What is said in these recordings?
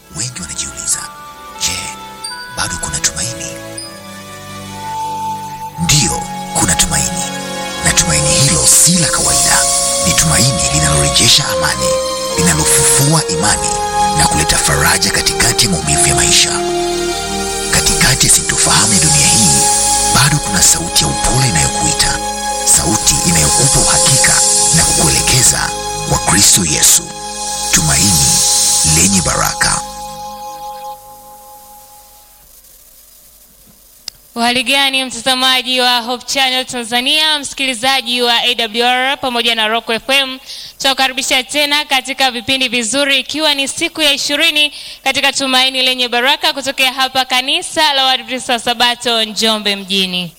Wengi wanajiuliza, je, bado kuna tumaini? Ndiyo, kuna tumaini, na tumaini hilo si la kawaida. Ni tumaini linalorejesha amani, linalofufua imani na kuleta faraja katikati ya maumivu ya maisha. Katikati ya sintofahamu ya dunia hii, bado kuna sauti ya upole inayokuita, sauti inayokupa uhakika na kukuelekeza kwa Kristo Yesu, tumaini lenye baraka. Uhali gani mtazamaji wa Hope Channel Tanzania, msikilizaji wa AWR pamoja na Rock FM, tunakukaribisha tena katika vipindi vizuri, ikiwa ni siku ya ishirini katika tumaini lenye baraka kutokea hapa kanisa la Waadventista wa Sabato Njombe mjini.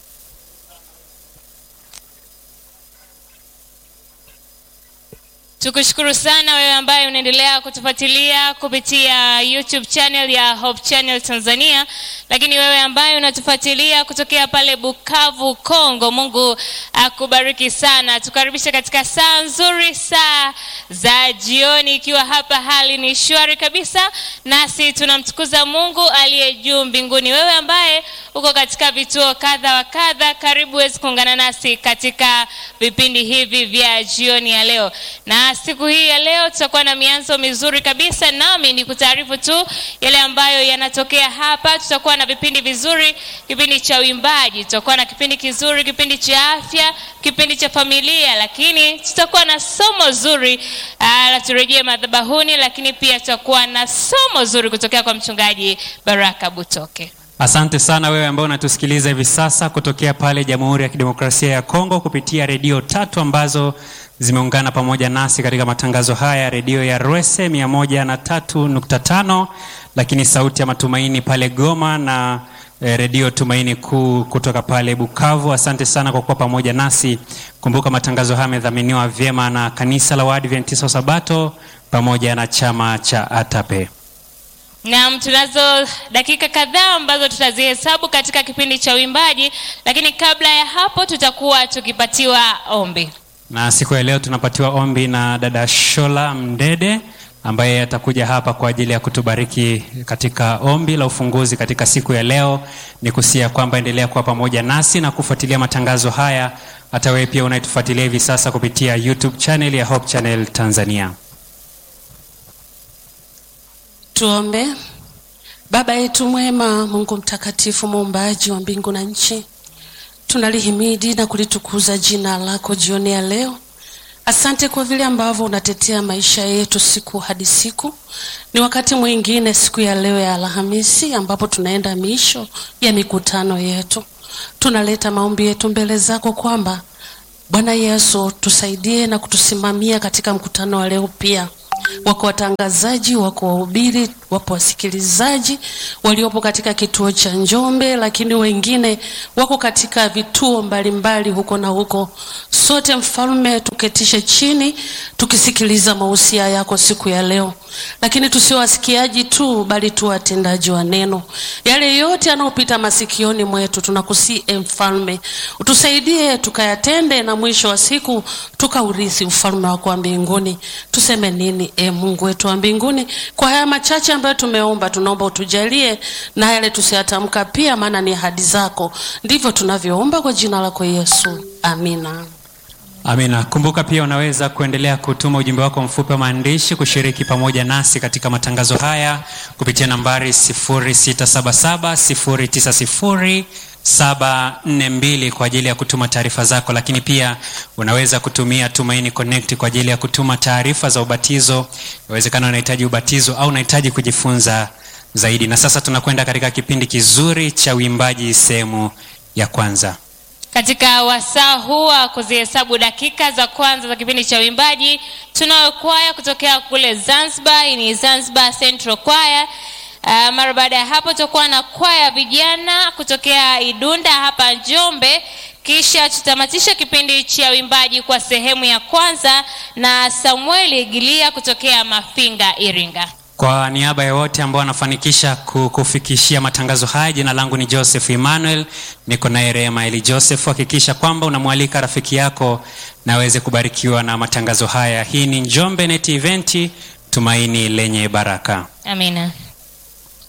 Tukushukuru sana wewe ambaye unaendelea kutufuatilia kupitia YouTube channel ya Hope Channel Tanzania, lakini wewe ambaye unatufuatilia kutokea pale Bukavu, Kongo, Mungu akubariki sana. Tukaribisha katika saa nzuri, saa za jioni, ikiwa hapa hali ni shwari kabisa, nasi tunamtukuza Mungu aliye juu mbinguni. Wewe ambaye uko katika vituo kadha wa kadha, karibu wezi kuungana nasi katika vipindi hivi vya jioni ya leo na siku hii ya leo tutakuwa na mianzo mizuri kabisa, nami ni kutaarifu tu yale ambayo yanatokea hapa. Tutakuwa na vipindi vizuri, kipindi cha uimbaji, tutakuwa na kipindi kizuri, kipindi cha afya, kipindi cha familia, lakini tutakuwa na somo zuri la turejee madhabahuni, lakini pia tutakuwa na somo zuri kutokea kwa mchungaji Baraka Butoke. Asante sana wewe ambao unatusikiliza hivi sasa kutokea pale Jamhuri ya Kidemokrasia ya Kongo kupitia redio tatu ambazo zimeungana pamoja nasi katika matangazo haya, redio ya Rwese 103.5, lakini sauti ya matumaini pale Goma na eh, redio Tumaini Kuu kutoka pale Bukavu. Asante sana kwa kuwa pamoja nasi. Kumbuka matangazo haya yamedhaminiwa vyema na kanisa la Waadventista wa Sabato pamoja na chama cha ATAPE. Naam, tunazo dakika kadhaa ambazo tutazihesabu katika kipindi cha uimbaji, lakini kabla ya hapo tutakuwa tukipatiwa ombi. Na siku ya leo tunapatiwa ombi na dada Shola Mdede ambaye atakuja hapa kwa ajili ya kutubariki katika ombi la ufunguzi katika siku ya leo. Ni kusia kwamba endelea kuwa pamoja nasi na kufuatilia matangazo haya, hata wewe pia unayetufuatilia hivi sasa kupitia YouTube channel ya Hope Channel Tanzania. Tuombe. Baba yetu mwema, Mungu mtakatifu, muumbaji wa mbingu na nchi, tunalihimidi na kulitukuza jina lako jioni ya leo. Asante kwa vile ambavyo unatetea maisha yetu siku hadi siku. Ni wakati mwingine, siku ya leo ya Alhamisi, ambapo tunaenda misho ya mikutano yetu. Tunaleta maombi yetu mbele zako kwamba Bwana Yesu tusaidie na kutusimamia katika mkutano wa leo pia wako watangazaji, wako wahubiri, wapo wasikilizaji waliopo katika kituo cha Njombe, lakini wengine wako katika vituo mbalimbali mbali huko na huko. Sote Mfalme, tuketishe chini tukisikiliza mausia yako siku ya leo, lakini tusio wasikiaji tu, bali tu watendaji wa neno. Yale yote yanayopita masikioni mwetu, tunakusii e Mfalme, utusaidie tukayatende, na mwisho wa siku tukaurithi ufalme wako wa mbinguni. Tuseme nini e Mungu wetu wa mbinguni? Kwa haya machache ambayo tumeomba, tunaomba utujalie na yale tusiyatamka pia, maana ni ahadi zako. Ndivyo tunavyoomba kwa jina lako Yesu, amina. Amina. Kumbuka pia unaweza kuendelea kutuma ujumbe wako mfupi wa maandishi kushiriki pamoja nasi katika matangazo haya kupitia nambari 0677090742 kwa ajili ya kutuma taarifa zako, lakini pia unaweza kutumia Tumaini Connect kwa ajili ya kutuma taarifa za ubatizo. Inawezekana unahitaji ubatizo au unahitaji kujifunza zaidi. Na sasa tunakwenda katika kipindi kizuri cha uimbaji sehemu ya kwanza. Katika wasaa huu wa kuzihesabu dakika za kwanza za kipindi cha uimbaji, tunayo kwaya kutokea kule Zanzibar. Hii ni Zanzibar Central Choir. Uh, mara baada ya hapo tutakuwa na kwaya vijana kutokea Idunda hapa Njombe, kisha tutamatisha kipindi cha uimbaji kwa sehemu ya kwanza na Samueli Gilia kutokea Mafinga, Iringa. Kwa niaba ya wote ambao wanafanikisha kufikishia matangazo haya, jina langu ni Joseph Emmanuel, niko naye Rehema Eli Joseph. Hakikisha kwamba unamwalika rafiki yako na aweze kubarikiwa na matangazo haya. Hii ni Njombe Net Event, tumaini lenye baraka. Amina.